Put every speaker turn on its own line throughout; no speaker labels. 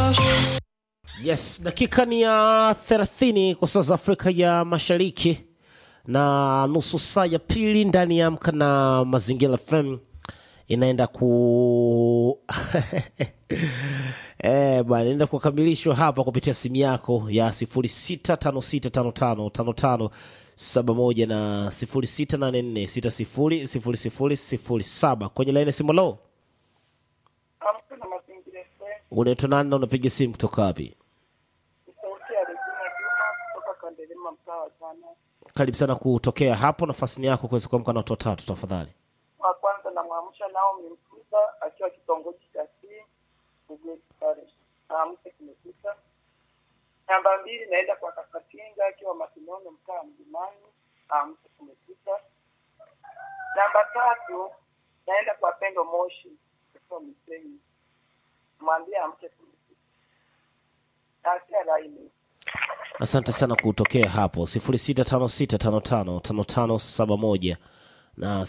Yes, dakika ni ya 30 kwa saa za Afrika ya Mashariki na nusu saa ya pili ndani ya Amka na Mazingira FM inaenda ku eh bwana, inaenda kukamilishwa hapa kupitia simu yako ya 0656555571 na 0684600007 kwenye laini ya simu. Lo,
Amka na mazingira FM,
unaitwa nani na unapiga simu kutoka wapi?
ni sauti ya Regina Juma kutoka Kandelema, mtaa wa Jana.
Karibu sana kutokea hapo, nafasi ni yako kuweza kuamka na watu watatu tafadhali.
Wa kwanza namwamsha Naomi Mkuza akiwa kitongoji cha C Bugeti pale, aamke kumekucha. Namba mbili naenda kwa Kakatinga akiwa Masinono, mtaa wa Mlimani, aamke kumekucha. Namba tatu naenda kwa Pendo Moshi akiwa Misenyi, mwambie amke kumekucha. Naachia laini.
Asante sana kutokea hapo 0656555571 na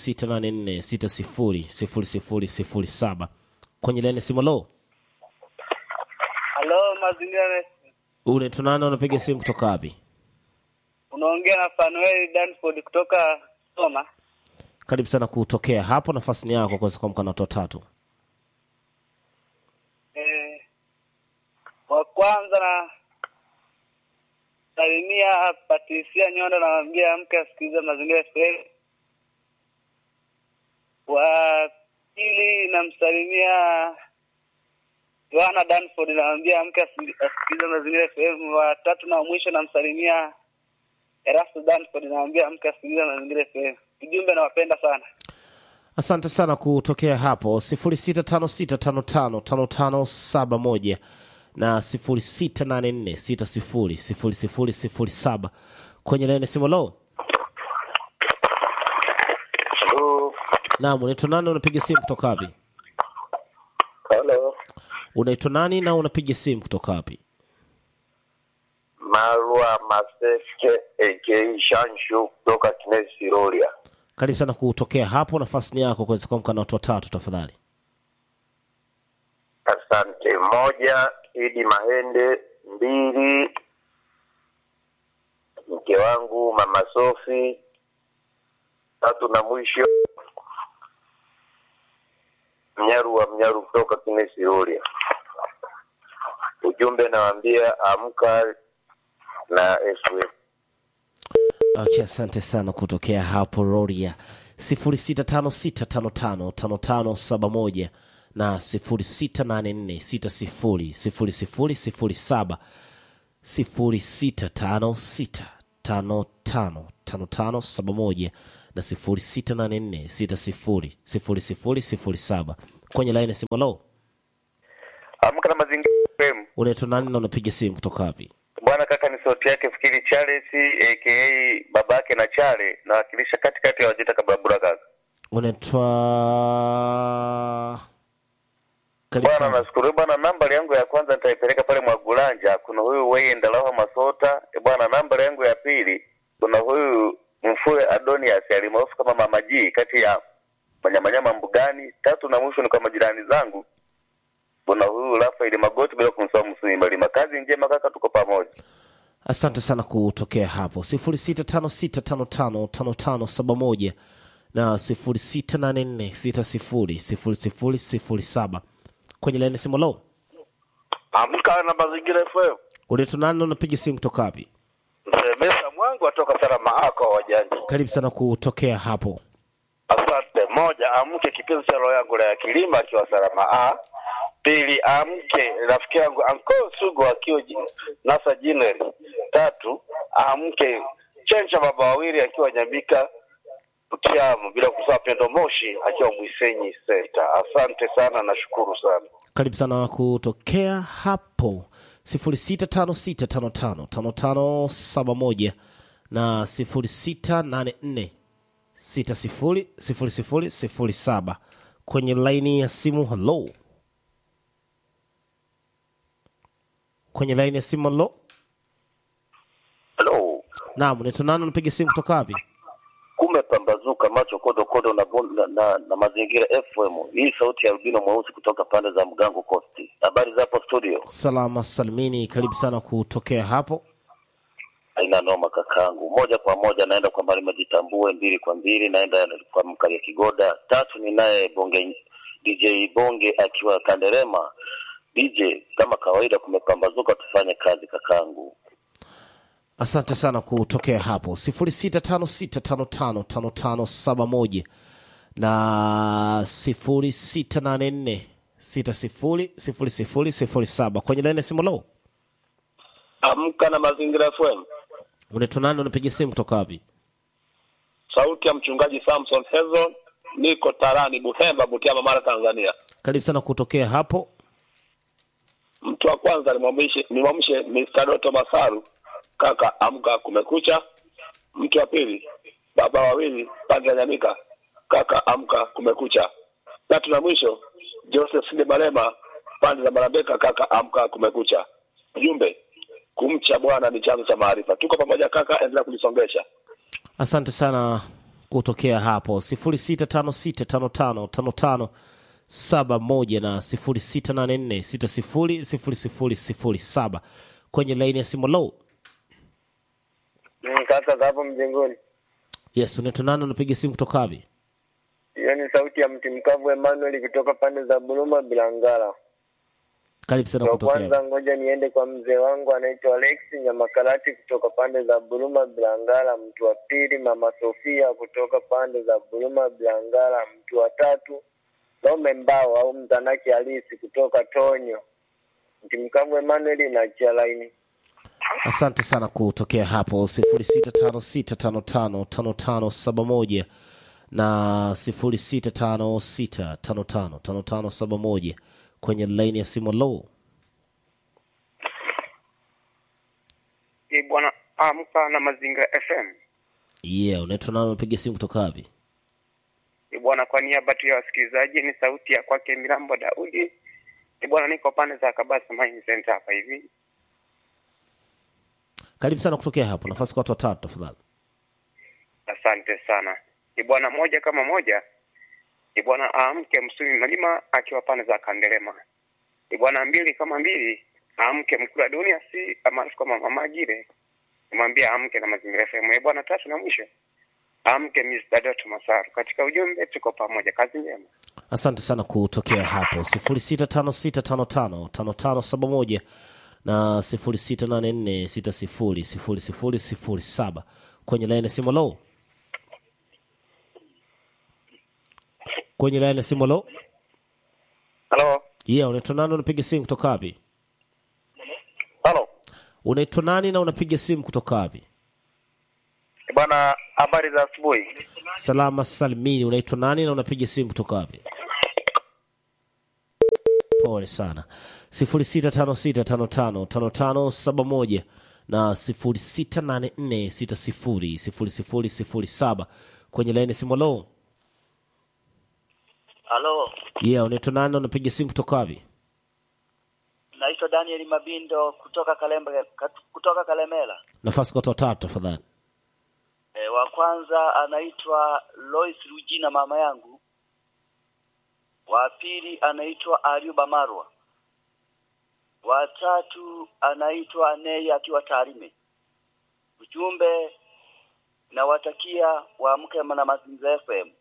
0684600007 kwenye laini ya simu. Lo,
Halo, mazingira
unaitwa nani? Unapiga simu kutoka wapi?
unaongea na Fanuel Danford kutoka Soma.
Karibu sana kutokea hapo, nafasi ni yako kuweza kuamka na watu watatu.
Eh, wa kwanza na salimia Patricia Nyonda, namwambia mke asikilize mazingira FM. Wa pili namsalimia Yohana Danford, namwambia mke asi- asikilize mazingira FM. Wa tatu na mwisho namsalimia Erasto Danford, namwambia mke asikilize mazingira FM. Ujumbe, nawapenda sana.
Asante sana kutokea hapo 0656555571 na 0684600007 kwenye laini ya simu. Lo,
Halo.
naam, unaitwa nani? Unapiga simu kutoka wapi?
Halo.
Unaitwa nani na unapiga simu kutoka wapi?
Marwa Maseske aka Shanshu kutoka Kinesi Rolia.
Karibu sana kutokea hapo, nafasi ni yako kuweza kuamka na watu watatu tafadhali.
Asante. Moja, Idi Mahende. Mbili, mke wangu Mama Sofi. Tatu na mwisho, Mnyaru wa Mnyaru kutoka Kinesi Rolia. Ujumbe nawaambia amka na SW.
Okay, asante sana kutokea hapo Roria 0656555571 na 0684600007 0656555571 na 0684600007 kwenye laini ya simu. Lo,
Amka na mazingira FM.
unaitwa nani na unapiga simu kutoka wapi?
Bwana kaka, ni sauti yake Fikiri Charles aka babake na Chale, nawakilisha katikati ya Wajita Kababura kaka.
Unaitwa Karibu
Bwana
sana.
nashukuru bwana, nambari yangu ya kwanza nitaipeleka pale Mwagulanja, kuna huyu Weye Ndalawa Masota. E bwana, nambari yangu ya pili kuna huyu Mfue Adonias alimaarufu kama Mama G kati ya Manyamanyama Mbugani. Tatu na mwisho ni kwa majirani zangu, kuna huyu Rafael Magoti, bila kumsahau Msumi Malima. Kazi njema kaka, tuko pamoja.
Asante sana kutokea hapo 0656555571 na 0684600007 kwenye laini ya simu. Lo,
Amka na mazingira FM.
unaitwa nani na unapiga simu kutoka wapi?
Msemesa mwangu atoka salama ako wajanja.
Karibu sana kutokea hapo.
Asante. Moja, amke kipenzi cha roho yangu la ya kilima akiwa salama A. Pili, amke rafiki yangu Anko Sugu akiwa ji- Nasa Jineri. Tatu, amke Chencha baba wawili akiwa Nyambika Kiamu, bila kusahau Pendo Moshi akiwa Mwisenyi Center. Asante sana, nashukuru sana.
Karibu sana kutokea hapo 0656555571 na 0684600007 kwenye laini ya simu. Hello, kwenye laini ya simu. Hello,
Hello.
naam, unaitwa nani? Unapiga simu kutoka wapi?
kumepambazuka macho kodo kodo na, bon- na, na, na mazingira FM. Hii sauti ya albino mweusi kutoka pande za Mgango Coast. Habari zapo
studio.
salama salmini karibu sana kutokea hapo
Haina noma kakangu. Moja kwa moja naenda kwa Malima Jitambue, mbili kwa mbili naenda kwa Mkalia Kigoda, tatu ni naye Bonge DJ Bonge akiwa Kanderema. DJ, kama kawaida, kumepambazuka, tufanye kazi kakangu.
asante sana kutokea hapo 0656555571 na 0684600007 kwenye laini ya simu lo
Amka na Mazingira FM,
unaitwa nani unapiga simu kutoka wapi
sauti ya mchungaji Samson Hezon, niko Tarani Buhemba, Butiama, Mara, Tanzania.
karibu sana kutokea hapo
Mtu wa kwanza nimwamshe nimwamshe Mr. Doto Masaru, kaka amka, kumekucha. Mtu wa pili baba wawili pande ya Nyamika, kaka amka, kumekucha. Tatu na mwisho Joseph Sinde Malema pande za Marambeka, kaka amka, kumekucha. Ujumbe, kumcha Bwana ni chanzo cha maarifa. Tuko pamoja kaka, endelea kulisongesha.
asante sana kutokea hapo 0656555571 na 0684600007 kwenye laini ya simu low
Kaka za hapo mjengoni,
yes unaitwa nani unapiga simu kutoka wapi
hiyo ni sauti ya mti mkavu Emmanuel kutoka pande za Buluma Bilangala.
karibu sana
Kwa
kutokea
kwanza, ngoja niende kwa mzee wangu anaitwa Alex Nyamakarati kutoka pande za Buluma Bilangala. Mtu wa pili mama Sofia kutoka pande za Buluma Bilangala. Mtu wa tatu Lome Mbao au Mtanaki Halisi kutoka Tonyo. Mti mkavu Emmanuel na chia laini.
asante sana kutokea hapo 0656555571 na 0656555571 kwenye laini ya simu low
Ni bwana amka na Mazinga FM.
yeah unaitwa nani unapiga simu kutoka wapi
Ni bwana, kwa niaba tu ya wasikilizaji, ni sauti ya kwake Mirambo Daudi. Ni bwana, niko pande za Kabasa Mine Center hapa hivi.
karibu sana kutokea hapo nafasi kwa watu watatu tafadhali
Asante sana. Ni bwana moja kama moja. Ni bwana amke Msumi Malima akiwa pande za Kandelema. Ni bwana mbili kama mbili amke Mkula Dunia si maarufu kama Mama Gire. Nimwambia amke na Mazingira FM. Ni bwana tatu na mwisho. Amke Mr. Doto Masaru. Katika ujumbe tuko pamoja. Kazi njema.
asante sana kutokea hapo 0656555571 na 0684600007 kwenye laini ya simu low kwenye laini ya simu low
Halo,
yeah unaitwa nani unapiga simu kutoka wapi
halo
unaitwa nani na unapiga simu kutoka wapi
bwana, habari za asubuhi.
salama salimini unaitwa nani na unapiga simu kutoka wapi pole sana 0656555571 na 0684600007 kwenye laini ya simu lo
Halo,
yeah unaitwa nani na unapiga simu kutoka wapi
naitwa Daniel Mabindo kutoka Kalembe, kat- kutoka Kalemela.
nafasi kwa watu watatu tafadhali
E, wa kwanza anaitwa Lois Rujina mama yangu. Wa pili anaitwa Ayuba Marwa. Wa tatu anaitwa Nei akiwa Tarime. Ujumbe nawatakia waamke na Mazingira FM.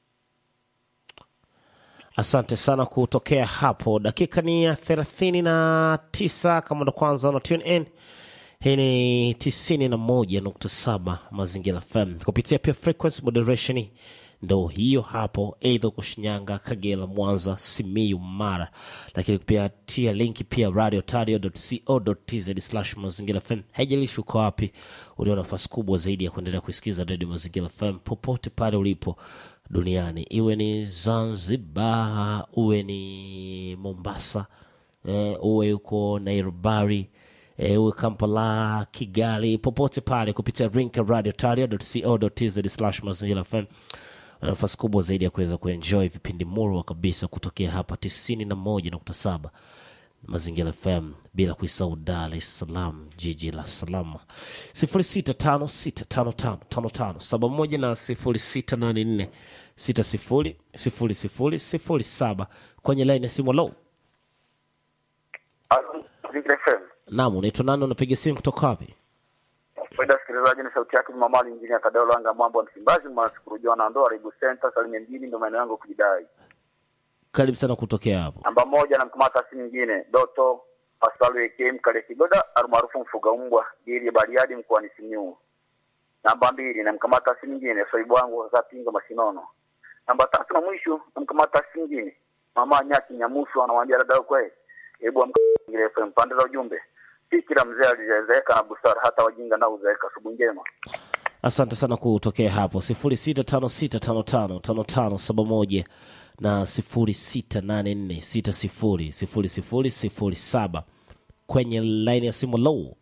asante sana kutokea hapo dakika ni ya thelathini na tisa kama ndo kwanza una tune in hii ni tisini na moja nukta saba mazingira fm kupitia pia frequency moderation ndo hiyo hapo eidha uko shinyanga kagera mwanza simiu mara lakini pia tia linki pia radio tz slash mazingira fm haijalishi uko wapi ulio nafasi kubwa zaidi ya kuendelea kuisikiza radio mazingira fm popote pale ulipo duniani iwe ni zanzibar uwe ni mombasa eh, uwe uko nairobari eh, uwe kampala kigali popote pale kupitia rinka radio tz slash mazingira fm na nafasi kubwa zaidi ya kuweza kuenjoy vipindi murwa kabisa kutokea hapa tisini na moja nukta saba mazingira fm bila kuisahau dar es salaam jiji la salama sifuri sita tano sita tano tano tano tano saba moja na sifuri sita nane nne sita sifuri sifuri sifuri sifuri saba kwenye laini ya simu low
Mazingira FM.
Naam, unaitwa nani? Unapiga simu kutoka wapi?
Faida sikilizaji, ni sauti yake Jumamali injini ya Tadeo Langa Mwambo wa Msimbazi, mwanashukuru Jona Ndoa, Ribu Center, Salimia mjini, ndio maeneo yangu kujidai.
Karibu sana kutokea hapo.
Namba moja namkamata si nyingine Doto Pasalu AK Mkale Kigoda almaarufu mfuga umbwa Giri ya Bariadi mkoani Simiyu. Namba mbili namkamata si nyingine Soibu wangu za Pinga Masinono. Namba tatu na mwisho namkamata si nyingine Mama Nyaki Nyamusu anamwambia dada kwe hebu amkile FM pande za ujumbe. Si kila mzee alizeeka na busara hata wajinga nao uzeeka. Asubuhi njema.
Asante sana kutokea hapo sifuri sita tano sita tano tano tano tano saba moja na sifuri sita nane nne sita sifuri sifuri sifuri sifuri saba kwenye laini ya simu low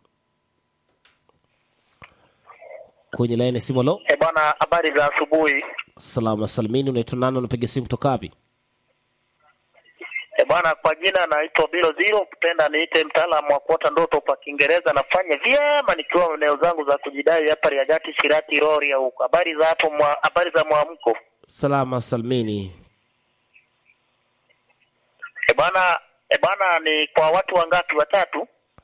kwenye laini ya simu low.
E bwana, habari za asubuhi.
Salamu na salimini, unaitwa nani? Unapiga simu kutoka wapi?
E bwana, kwa jina naitwa Bilo Zero, kupenda niite mtaalamu wa kuota ndoto kwa Kiingereza. Nafanya vyema nikiwa eneo zangu za kujidai hapa Riagati, Shirati, Rorya huko. Habari za hapo mwa, habari za mwamko?
Salama salimini.
E bwana, e bwana, ni kwa watu wangapi? Watatu.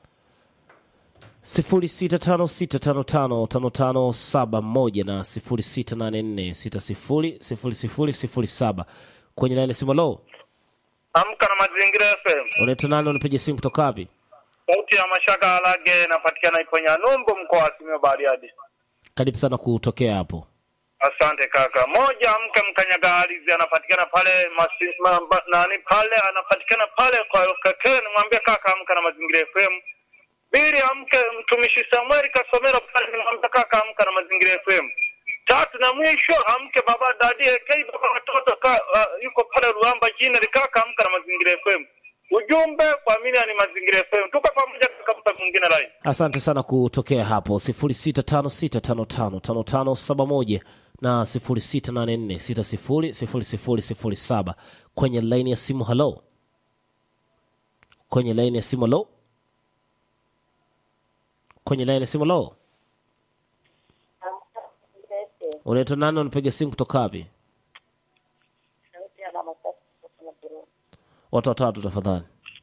sifuri sita tano sita tano tano tano tano saba moja na sifuri sita nane nne sita sifuri sifuri sifuri sifuri saba kwenye laini ya simu low.
Amka na Mazingira FM.
Unaitwa nani? Unapiga simu kutoka wapi?
Sauti ya Mashaka Alage inapatikana Iponya Numbu, mkoa wa Simiyu Bariadi.
Karibu sana kutokea hapo.
Asante kaka. Moja, mke mkanyaga ardhi anapatikana pale masi, ma, ba, nani pale anapatikana pale kwa kakele, nimwambie kaka amka na Mazingira FM. Pili, amke mtumishi Samuel Kasomero pale, nimwambie kaka amka na Mazingira FM. Tatu na mwisho amke baba dadi AK baba watoto ka, uh, yuko pale Ruamba jina likaka amka na Mazingira FM. Ujumbe kwa mimi ni Mazingira FM. Tuko pamoja kaka, mtu mwingine line.
Asante sana kutokea hapo sifuri sita tano sita tano tano tano tano saba moja na sifuri sita nane nne sita sifuri sifuri sifuri sifuri saba kwenye laini ya simu. Halo, kwenye laini ya simu. Halo, kwenye laini ya simu. Halo, unaitwa nani? Unapiga simu kutoka wapi? Watu watatu tafadhali.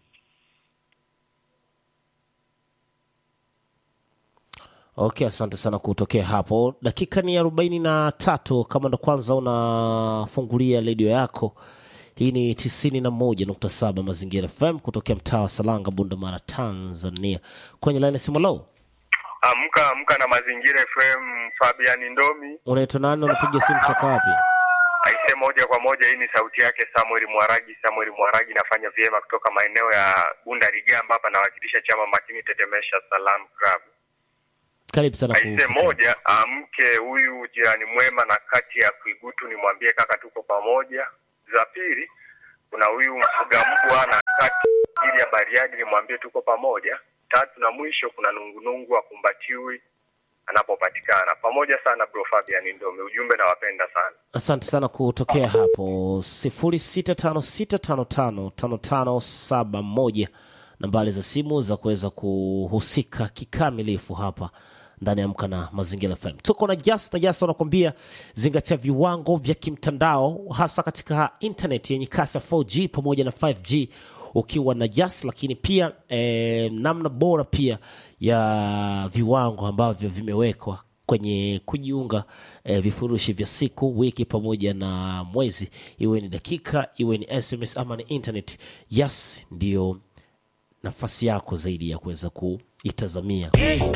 Okay, asante sana kutokea hapo. Dakika ni arobaini na tatu. Kama ndo kwanza unafungulia redio yako, hii ni tisini na moja nukta saba Mazingira FM kutokea mtaa wa Salanga, Bundamara, Tanzania. Kwenye laini ya simu low,
Amka amka na Mazingira FM, Fabian Ndomi.
unaitwa nani? Unapiga simu kutoka wapi?
Aise, moja kwa moja, hii ni sauti yake Samuel Mwaragi. Samuel Mwaragi nafanya vyema kutoka maeneo ya Bunda Ligamba, hapa nawakilisha chama makini Tetemesha Salam Club.
Karibu sana
Aise,
kutokea.
moja, amke huyu jirani mwema na kati ya Kuigutu, nimwambie kaka tuko pamoja. Za pili, kuna huyu mfuga mbwa na kati ili ya Bariadi, nimwambie tuko pamoja. Tatu na mwisho, kuna nungunungu akumbatiwi anapopatikana. Pamoja sana bro Fabian Ndome, ujumbe nawapenda sana.
Asante sana kutokea hapo sifuri sita tano sita tano tano tano tano saba moja nambari za simu za kuweza kuhusika kikamilifu hapa ndani ya Amka na Mazingira FM. Tuko na Jas na Jas wanakuambia zingatia viwango vya kimtandao, hasa katika internet yenye kasi ya 4G pamoja na 5G ukiwa na Jas, lakini pia eh, namna bora pia ya viwango ambavyo vimewekwa kwenye kujiunga eh, vifurushi vya siku, wiki pamoja na mwezi, iwe ni dakika, iwe ni SMS ama ni internet. Yes, ndio nafasi yako zaidi ya kuweza kuitazamia